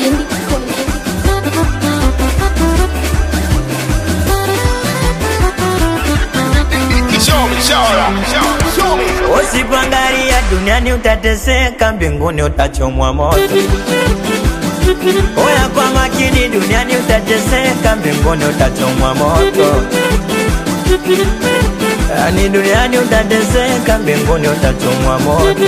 Kundindi, Kundindi. Show me, show me, show me, show me. Usipoangalia duniani utateseka, mbinguni utachomwa moto. Oya kwa makini, duniani utateseka, mbinguni utachomwa moto. Yani duniani utateseka, mbinguni utachomwa moto.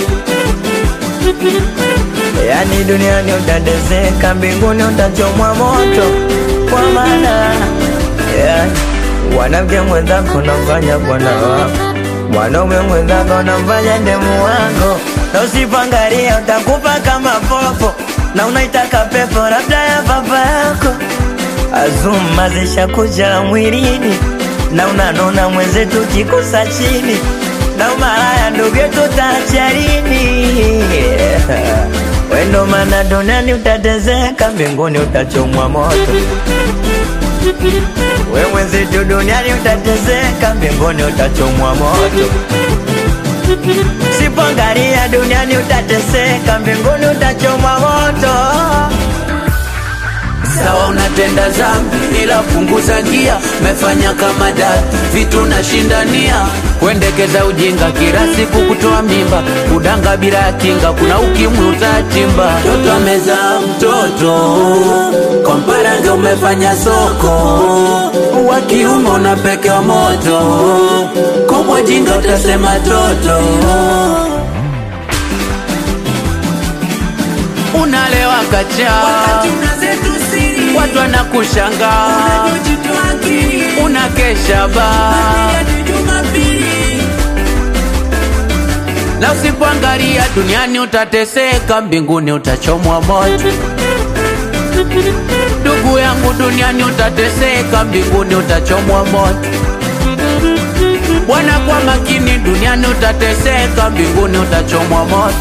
Yani duniani utateseka, mbinguni utachomwa moto. Kwa maana yani, mwanamke mwenzako namfanya bwana wako mwanaume mwenzako namfanya ndemu wako, na usipoangalia utakufa kama popo, na unaitaka pepo labda ya baba yako. Azuma zishakuja mwilini, na unanona mwenzetu kikusa chini, na umaraya ndugu yetu tacharini wendo, mana duniani utatezeka, mbinguni utachomwa moto. We mwenzetu duniani utateseka, mbinguni utachomwa moto. Sipoangalia duniani utateseka, mbinguni utachomwa moto. Sawa, unatenda zambi ila punguza gia, mefanya kama dati vitu nashindania, kuendekeza ujinga kila siku, kutoa mimba, kudanga bila ya kinga, kuna ukimwi utatimba. Mtoto amezaa mtoto, kwa mparange umefanya soko, wa kiume unapekewa moto, kwa jinga utasema toto unalewa kacha, watu wanakushangaa, unakesha baa na usipoangalia duniani utateseka, mbinguni utachomwa moto. Ndugu yangu, duniani utateseka, mbinguni utachomwa moto. Bwana, kwa makini, duniani utateseka, mbinguni utachomwa moto.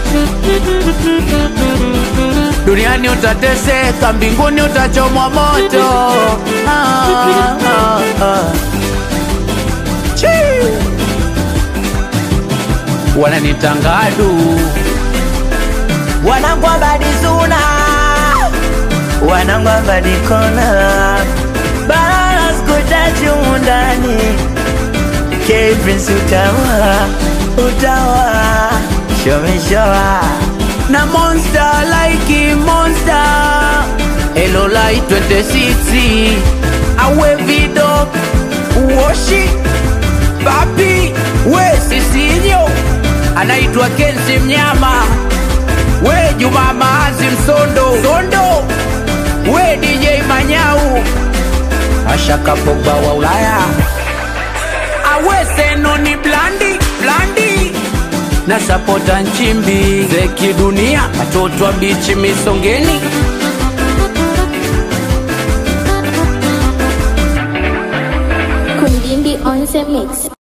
Duniani utateseka, mbinguni utachomwa moto. Ah, ah, ah. Chii. Wananitangadu Wanangu abadi suna, wanangu abadi kona, barara sikutachi humu ndani. K-Prince utawa, utawa, show me show na monster like monster Hello light 26 awe vido uoshi papi we sisinyo anaitwa Kenzi Mnyama we Juma Maazi Msondo Sondo we DJ Manyau Ashaka Pogba wa Ulaya awe seno ni blandi blandi na sapota nchimbi zeki dunia watoto wa bichi misongeni Kundindi on the mix.